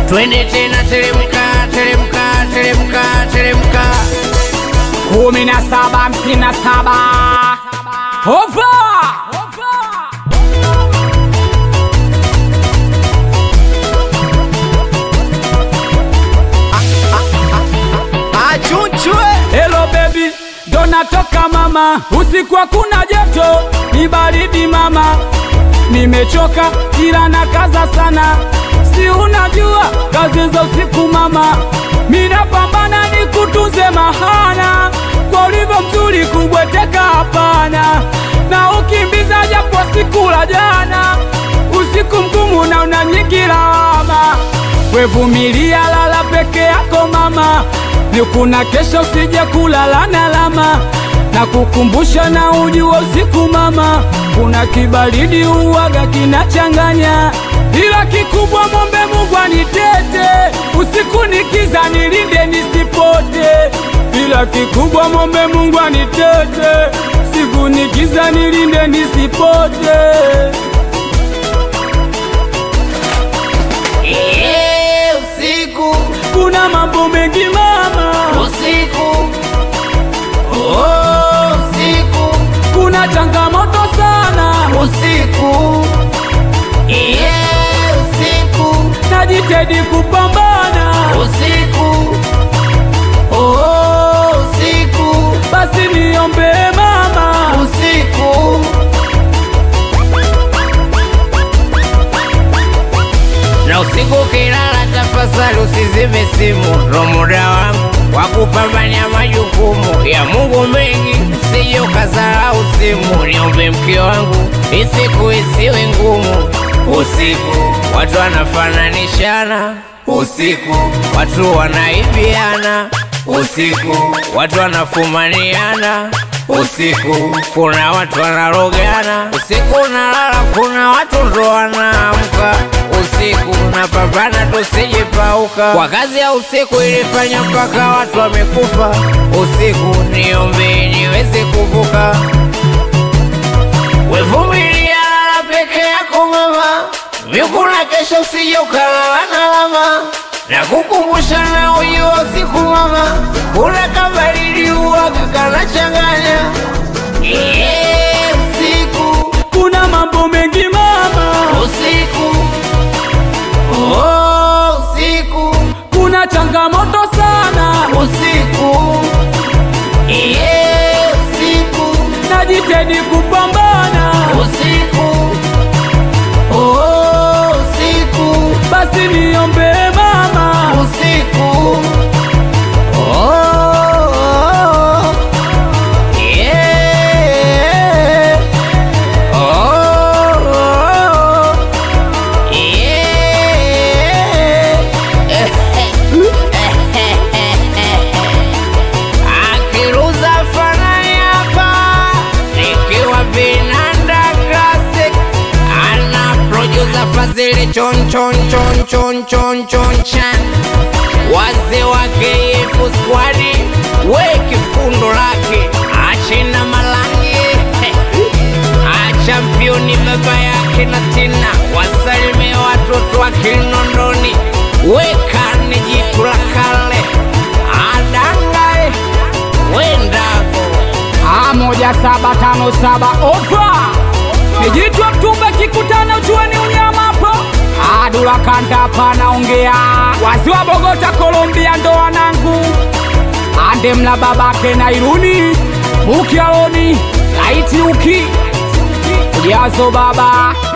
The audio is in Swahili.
twende tena, teremka, teremka, teremka, teremka. kumi na saba hamsini na saba ova achunchwe Hello baby, ndo natoka mama, usiku hakuna joto, ni baridi mama, nimechoka ila na kaza sana, si unajua kazi za usiku mama, minapambana ni kutunze mahana, kwa ulivyo mzuri kubweteka hapana, na ukimbiza japo siku la jana, usiku mgumu na una nyingi lawama, wevumilia, lala peke yako mama, ni kuna kesho usije kulala na lama na kukumbusha na ujua usiku mama, kuna kibaridi uwaga kinachanganya, ila kikubwa mombe Mungu anitete usiku nikiza nilinde nisipote, ila kikubwa mombe Mungu anitete siku nikiza nilinde nisipote. Eh, usiku, Kuna mambo mengi mama, usiku, oh, usiku, kuna changamoto sana, usiku, eh, usiku, najitahidi kupambana usiku, oh, usiku, basi niombe mama, usiku. Na usiku ukilala, tafadhali usizime simu, ndo muda wangu wa kupambania majukumu ya Mungu mengi, usije ukasahau simu. Niombe mke wangu, isiku isiwe ngumu. Usiku watu wanafananishana, usiku watu wanaibiana, usiku watu wanafumaniana usiku kuna watu wanarogana, usiku unalala, kuna watu ndo wanaamka usiku. Napambana tusijipauka kwa kazi ya usiku, ilifanya mpaka watu wamekufa usiku. Niombe niweze kuvuka, wevumilia, lala peke yako mama, vikuna kesho usije ukalala na lama na kukumbusha na ujua usiku mama, kuna kabaridi uwaga kanachanganya Eh, usiku kuna mambo mengi mama, usiku oh, usiku kuna changamoto sana, usiku Eh, usiku najitahidi kupambana usiku oh, usiku basi niombe mama, usiku oh, yeah. oh, yeah. Akiruza fanani hapa nikiwa vinanda classic ana producer Fazili chon chon chon chon chon chon chan wazee wake yefu squadi we kifundo lake achina malangi achampioni baba yake na tina wasalimie watoto wa Kinondoni wekane jitu la kale adangae wendako Ah, moja saba tano saba ova nijitwa mtumba kikutana uchuani unyama hapo adula kanda panaongea wazi wa Bogota Colombia ndo wanangu ande mla babake na iruni ukialoni laiti uki ujazo baba